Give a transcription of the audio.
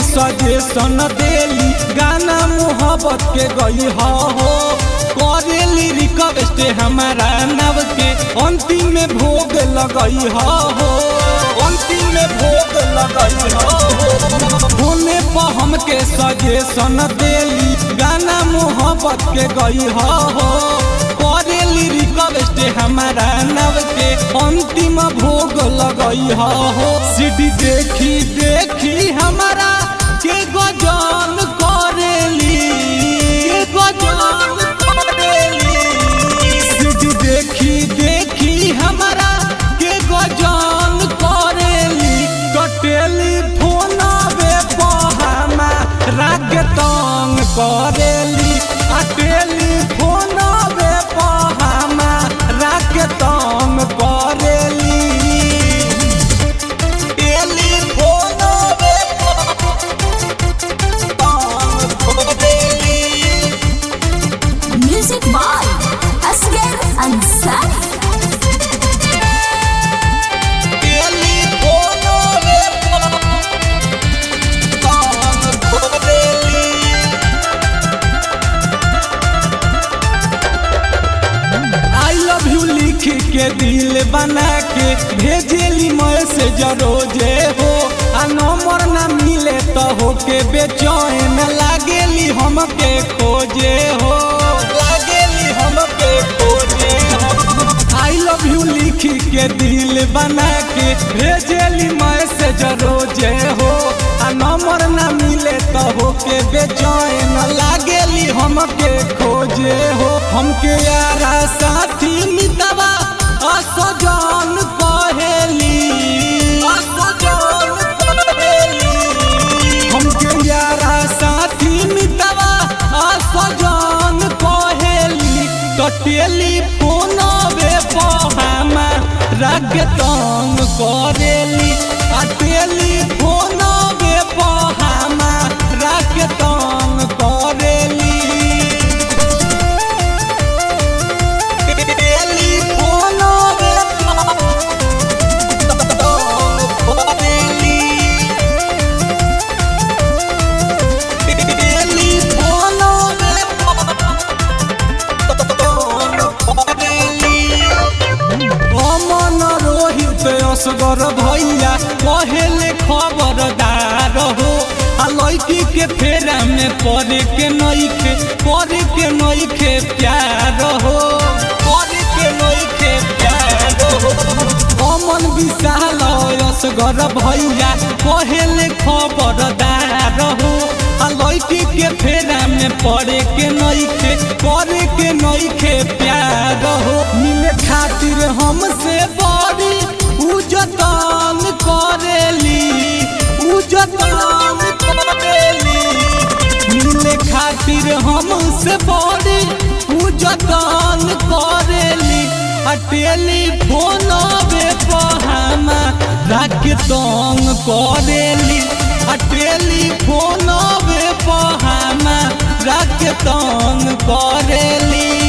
Suggestion देली गाना मोहब्बत के गई हो करेली रिक्वेस्ट हमारा नव के अंतिम में भोग लगई हो अंतिम में भोग लगई हो होने पर हमके सजेशन देली गाना मोहब्बत के गई हो करेली रिक्वेस्ट हमारा नव के अंतिम भोग लगई हो सीडी देखी देखी हमारा के गजन करेली के गजन करेली सीडी देखी देखी हमारा के गजन करेली तो टेलीफोनवे पहामा राग तंग करेली आ टेलीफोनवे पहामा राग तंग करेली टेलीफोनवे तंग करेली Music by Asghar Ansari. टेलीफोनवे तंग करेली आई लव यू लिख के दिल बना के भेजेली मैसेज रोजे हो आ नंबर ना मिले तो हो के बेचैन लागेली हमके खोजे हो लागेली हमके खोजे हो आई लव यू लिख के दिल बना के भेजेली मैसेज रोजे हो आ नंबर ना मिले तो हो के बेचैन लागेली हमके खोजे हो हमके यारा साथी मितवा असजन कहेली असजन कहेली हमके यारा साथी मितवा असजन कहेली तो टेलीफोनवे पहामा राग तंग करेली आ टेलीफोनवे पहामा राग तंग करेली टेलीफोनवे तंग करेली अमन रोहित असगर भैया कहेले खबरदार हो आ लड़की के फेरा में पड़े के नइखे पड़े के नइखे प्यार हो पड़े के नइखे प्यार हो अमन विशाल असगर भैया कहेले खबरदार हो आ लड़की के फेरा में पड़े के नइखे पड़े के नइखे प्यार हो मिले खातिर हमसे बड़ी उजतन करेली उजतन करेली मिले खातिर हमसे बड़ी उजतन करेली आ टेलीफोनवे पहामा राख तंग करेली आ टेलीफोनवे पहामा राख तंग करेली